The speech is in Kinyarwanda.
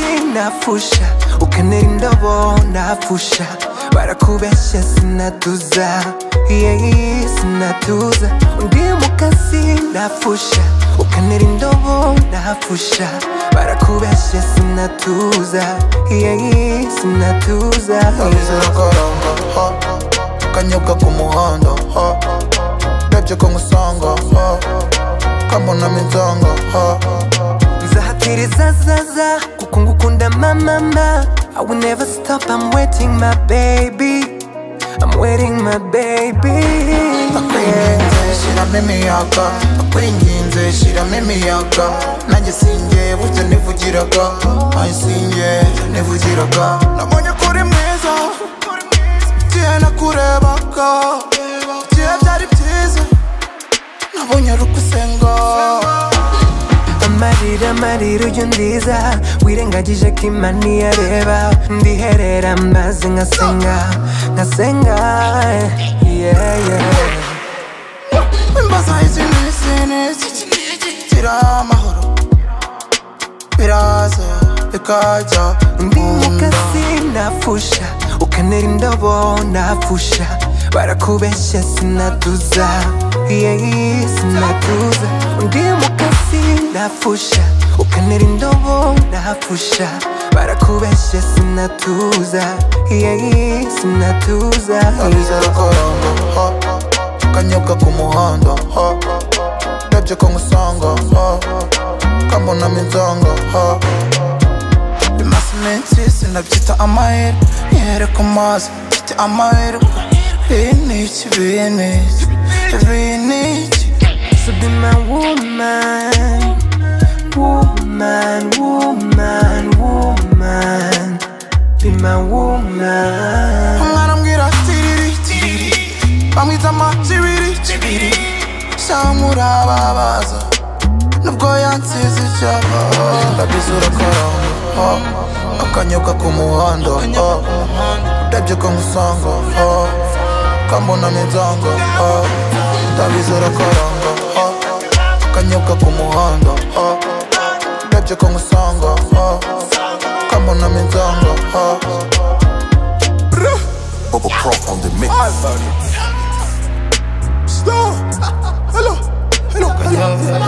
sinapfusha ukenera indabo napfusha barakubeshya sinatuza yeyi sinatuza undi mukasi napfusha ukenera indobo napfusha barakubeshya sinatuza yeyi sinatuza Aviso de karamba, ha Kanyobwa ku muhanda, ha Ndebye ko ngusanga, ha Kambonamo inzanga, ha nzahatiriza zaza kuko ngukunda mamama I will never stop I'm waiting my baby I'm waiting my baby Nakwinginze shyiramo imiyaga Nakwinginze shyiramo imiyaga Nanjye sinjye burya nivugiraga Nanjye sinjye nivugiraga Nabonye ko uri mwiza Igihe nakurebaga Igihe byari byiza Nabonye ari ugusenga amarira amarira uyu ndiza wirengagije ko imani yareba ndiherera maze nkasenga nkasenga yeah, yeah. Imbaza izi n'isi n'isi Gira amahoro Biraza bikajya Ndi mukasi nafusha ukenera indabo nafusha barakubeshya sinatuza yeyi sinatuza Ndi mukasi nafusha ukenera indobo nafusha barakubeshya sinatuza yeyi sinatuza Aviso de karamba, ha Kanyobwa ku muhanda, ha Ndebye ko ngusanga, ha Kambonamo inzanga, ha Bimaze iminsi sinabyita amahirwe Nihere ku mazi mfite amahirwe Iyi ni iki, iyi ni iki Ibi ni iki So be my woman Woman, woman, woman Be my woman umwana ambwira tiriri tiriri bamwita amakibiri kibiri samurababaza nubwo yansize icyapa ndabizi urakaramba akanyobwa ku muhanda ndabyo ko nkusanga ah, kambonamo inzanga ah, ndabizi urakaramba ah, akanyobwa ku muhanda ah, ndabyo ko nkusanga ah, kambonamo inzanga ah. Bubba Croft on the mix. Hello, hello, hello.